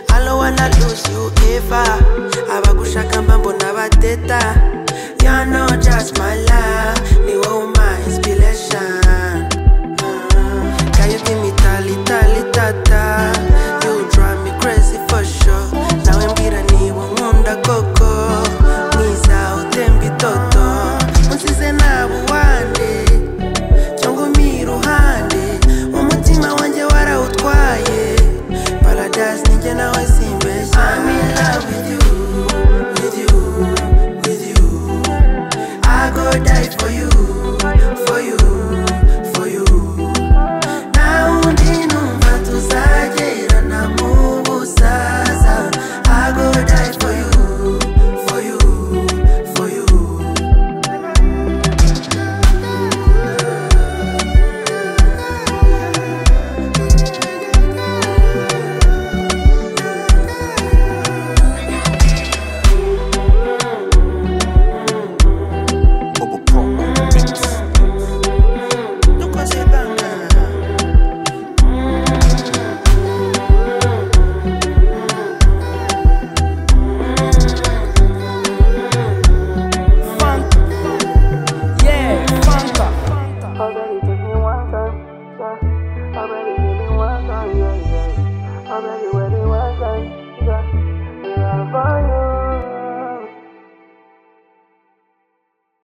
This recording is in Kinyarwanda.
never lose you ever abagushaka mba mbona bateta you're not just my love ni wowe my inspiration Mm. Can you give me tali tali tata you drive me crazy for sure nawe mbwira niba nkunda koko mwiza utemba itoto unsize nawe uwande cyangwa umpa iruhande umutima wanjye warawutwaye paradise ninjye nawe simbeshya I'm in love with